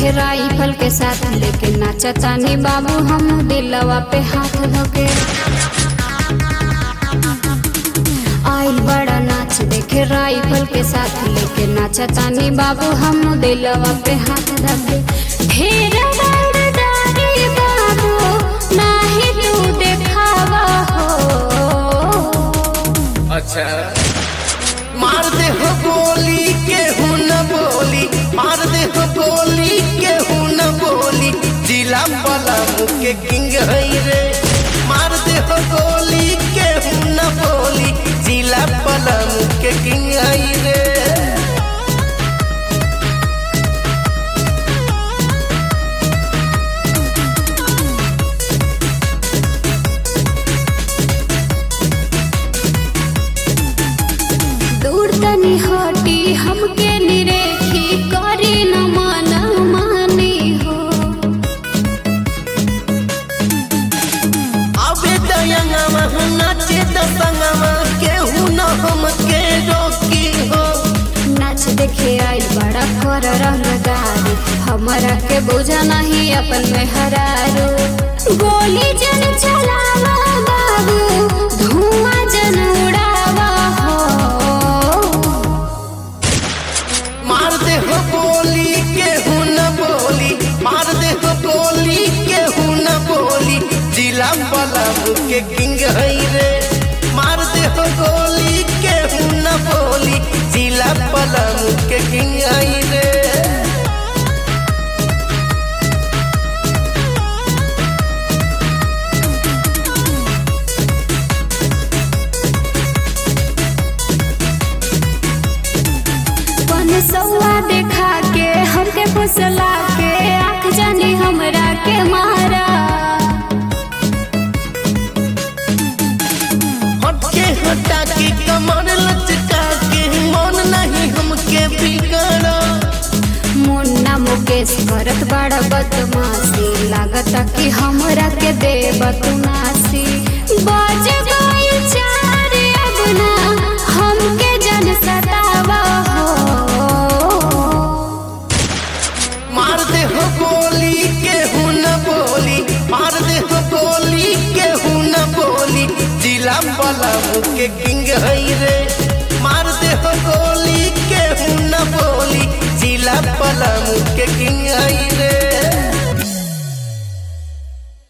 देखे राइफल के साथ लेके नाचतानी बाबू हम दिलवा पे हाथ धोके आइल बड़ा नाच देखे राइफल के साथ लेके नाचतानी बाबू हम दिलवा पे हाथ धोके ढेर बड़दारी बाबू नाही तू देखावा हो अच्छा मार दे हो गोली केहू न बोली मार दे हो गोली केहू न बोली जिला वाला मुके किंग है रे मार दे हो गोली केहू न बोली जिला वाला मुके किंग है रे दूर तनी हटी हमके निरेखी करी न माना मानी हो अबे दयंगवा नाचे दसंगवा केहू न हमके रोकी हो नाच देखे आई बड़ा कर रंगदारी हमारा के बुझा नहीं अपन में हरारो गोली जन चलावा बाबू धुआं जन उड़ावा हो मार दे हो गोली केहू न बोली मार दे हो गोली केहू न बोली जिला वाला के किंग है रे मार दे हो गोली केहू न बोली जिला वाला के किंग है रे पन सौआ देखा के हमके फुसला के आँख जानी हमरा के मारा हटके हटा के कमर लचका के मन नहीं हमके बिगड़ा मुन्ना मुकेश करत बड़ा बदमाशी लागत कि हमरा के देव तू नासी बज गइल चार अब ना हमके जन सतावा हो मार दे हो गोली केहू न बोली मार दे हो गोली केहू न बोली जिला वाला के किंग है रे